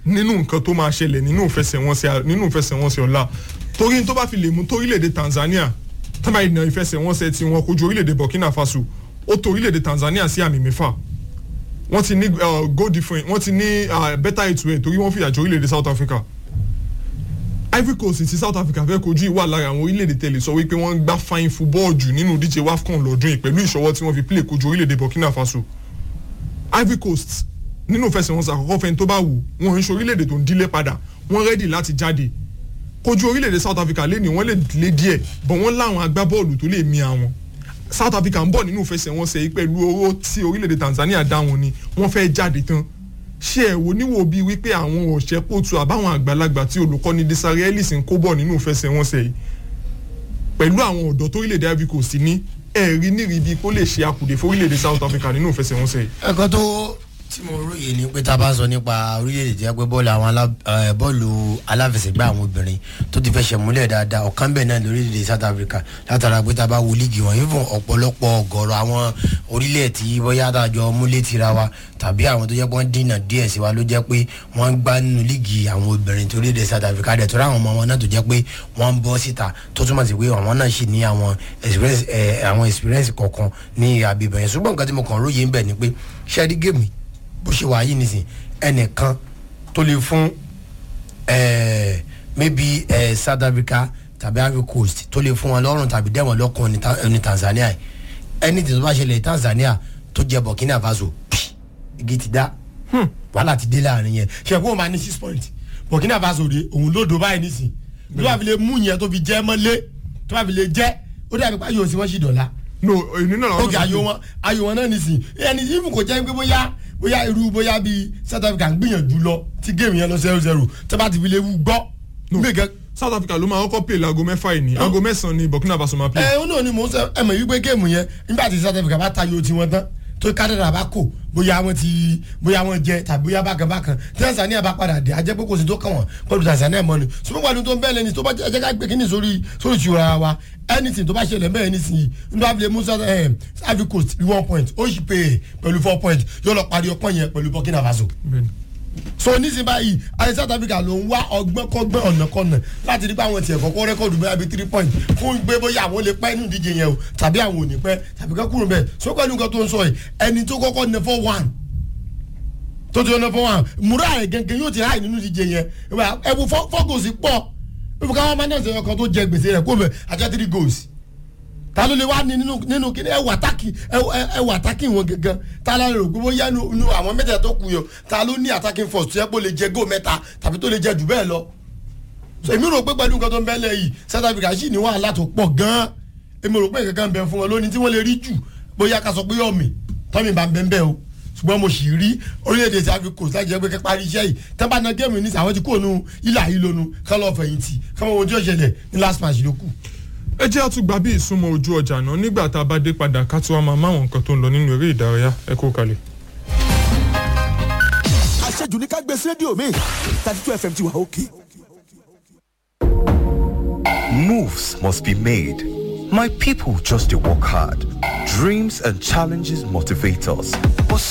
nínú nǹkan tó máa ṣẹlẹ̀ nínú ìfẹsẹ̀wọnsẹ̀ nínú ìfẹsẹ̀wọnsẹ̀ ọ̀la torí tó bá fi lè mú torílẹ̀-èdè Tanzania tábà ìnà ìfẹsẹ̀wọnsẹ̀ tí wọ́n kojú orílẹ̀-èdè Burkina Faso ó tó orílẹ̀-èdè Tanzania sí àmì mẹ́fà wọ́n ti ní uh, goal difference wọ́n ti ní uh, better eight way torí wọ́n fìyà jẹ orílẹ̀-èdè South Africa Ivory Coast ti South Africa fẹ́ kojú ìwà lára àwọn orílẹ̀-èdè tẹ̀lé sọ wípé wọ́n ń gbá fine football jù nínú díje WAFCON lọ́dún yìí pẹ̀lú ìṣọwọ́ tí wọ́n fi play kojú orílẹ̀-èdè Burkina Faso Ivory Coast nínú ìfẹsẹ̀wọnsẹ̀ àkọ́kọ́ fẹ́ni tó bá wù wọ́n ń ṣe orílẹ̀-èdè tó ń dílé padà wọ́n rẹ́dì láti jáde kojú orílẹ̀-èdè South Africa lé ní wọ́n lè lé díẹ̀ bọ̀ wọ́n láwọn agbábọ́ọ̀lù tó lè mi àwọn South Africa ń bọ̀ nínú ìfẹsẹ̀wọnsẹ̀ yìí pẹ̀lú owó tí orílẹ̀-èdè Tanzania dá wọn ni wọ́n fẹ́ jáde tán ṣé ẹ̀ wò níwò bíi wípé àwọn ọ̀ṣẹ́ kóòtù àbáwọn àgbàlagbà tí olùkọ́ni Desare Ellis ń kó bọ̀ nínú ìfẹsẹ̀wọnsẹ̀ yìí pẹ̀lú àwọn ọ̀dọ́ tó orílẹ̀-èdè Ivory Coast ní ẹ̀rí níri bíi kó lè ṣe akùdé fún orílẹ̀-èdè South Africa nínú ìfẹsẹ̀wọnsẹ̀ yìí. ẹ̀kọ́ tó tí mo róye ni pé tá a bá ń sọ nípa orílẹ̀-èdè tí a gbé bọ́ọ̀lù àwọn alá- eh, bọ́ọ̀lù aláfẹsẹ̀gbá àwọn obìnrin tó ti fẹsẹ̀ múlẹ̀ dáadáa ọ̀kan bẹ́ẹ̀ náà lórílẹ̀-èdè South Africa látara pé tá a bá wo líìgì wọn yìí fún ọ̀pọ̀lọpọ̀ ọ̀gọ̀rọ̀ àwọn orílẹ̀ tí bóyá àtàjọ múlẹ̀ tira wa tàbí àwọn tó jẹ́ pé wọ́n dínà díẹ̀ sí wa ló jẹ́ pé wọ́n ń gbá nínú líìgì àwọn obìnrin tó orílẹ̀-èdè South Africa dẹ̀ tó rá àwọn ọmọ wọn náà tó jẹ́ pé wọ́n ń bọ́ síta tó túmọ̀ sí pé àwọn náà sì ní àwọn experience eh, àwọn experience kọ̀ọ̀kan ní àbíbẹ̀ yẹn ṣùgbọ́n nǹkan tí mo kàn róye ń bẹ̀ ni pé ṣẹ́ẹ́dí gèmí bó ṣe wà yìí nìsín ẹnìkan tó lè fún eh, maybe eh, South Africa tàbí Ivory Coast tó lè fún wọn lọ́rùn tàbí dẹ́wọ̀n lọ́kàn ní Ta- ní Tanzania yìí ẹni tí tó bá ṣẹlẹ̀ Tanzania tó jẹ Burkina Faso pì, igi ti dá wàhálà ti dé láàrin yẹn ṣe kó o máa ní six point Burkina Faso de òun lódò báyìí nísìn tó bá fi lè mú yẹn tó fi jẹ́ mọ́lé tó bá fi lè jẹ́ ó dàbí pé ayò sí wọ́n sì dọ̀la no èyí náà làwọn ok ayò wọn ayò wọn náà nìsín ẹni yìí kò jẹ́ pé bóyá bóyá irú bóyá bíi South Africa ń gbìyànjú lọ tí géèmù yẹn lọ zero zero tó bá ti fi lè wú gbọ́ gbẹ̀gẹ́ South Africa ló máa kọ́kọ́ play láago mẹ́fà yìí ní aago mẹ́sàn-án ní Burkina Faso máa play. ẹ ó náà ni mò ń sọ ẹ mọ̀ wípé géèmù yẹn nígbà tí South Africa bá tayò tiwọn tán tó kádàrà bá kò bóyá wọn ti bóyá wọn jẹ tàbí bóyá bákan bákan Tanzania bá padà dé ajẹ́ pé kò sí tó kàn wọ́n pẹ̀lú Tanzania mọ́ ni ṣùgbọ́n pẹ̀lú tó ń bẹ́ẹ̀ lẹ́ni tó bá jẹ́ ẹjẹ́ ká gbé kíní sórí sórí ìṣura wa anything tó bá ṣẹlẹ̀ bẹ́ẹ̀ nísìnyí nígbà fi lè mú South ẹ̀ Ivory Coast rí one point ó sì pè é pẹ̀lú four point yóò lọ parí ọpọ́n yẹn pẹ̀lú Burkina Faso Bẹ́ẹ̀ni. so nísìnyí báyìí ayé South Africa ló ń wá ọgbọ́n kọ́gbọ́n ọ̀nà kọ́nà láti rí pé àwọn tiẹ̀ kọ́kọ́ rẹ́kọ̀dù bẹ́ẹ̀ bí three point fún gbé bóyá àwọn lè pẹ́ nínú ìdíje yẹn o tàbí àwọn ò ní pẹ́ tàbí ká kúrò bẹ́ẹ̀ so pẹ̀lú nǹkan tó ń sọ yìí ẹni tó kọ́kọ́ ní four one tó ti ní four one múra ẹ̀ gẹ́gẹ́ yóò ti ráì nínú ìdíje yẹn ẹ wo fọ́gòsì pọ̀ fífi káwọn máa ń dẹ̀sẹ̀ ọkàn tó jẹ gbèsè rẹ̀ kó bẹ̀ àjẹ́ three goals ta ló lè wá ní nínú nínú kí ẹ wà tákì ẹ wà tákì wọn gangan ta la rò gbogbo yá nu àwọn mẹ́tẹ̀ẹ̀ta tó kù yọ ta ló ní attacking force tó yẹ kó lè jẹ góò mẹ́ta tàbí tó lè jẹ jù bẹ́ẹ̀ lọ. so èmi rò pé pẹ̀lú nǹkan tó ń bẹ́lẹ̀ yìí South Africa sì ní wàhálà tó pọ̀ gan-an èmi rò pé kankan bẹ fún wọn lónìí tí wọ́n lè rí jù bóyá ká sọ pé yọ̀mì tọ́mì bá ń bẹ́ ń bẹ́ o ṣùgbọ́n mo sì rí orílẹ̀-èdè tí a fi kò sáà jẹ́ pé kẹ́pá rí iṣẹ́ yìí tẹ́ bá na géèmù ní sàwọn ti kó nu ilà yìí lónú kán lọ́ọ́ fẹ̀yìntì kán mọ ohun tí ó ṣẹlẹ̀ ní last match ló kù ẹ jẹ́ àtúgbà bí ìsúnmọ́ ojú ọjà náà nígbà tá a bá dé padà ká tí wọ́n máa máwọn nǹkan tó ń lọ nínú eré ìdárayá ẹ kó kalẹ̀. àṣejù ní ká gbé sí rédíò mi thirty two fm ti wà òkè. Moves must be made. My people just to work hard. Dreams and challenges motivate us. But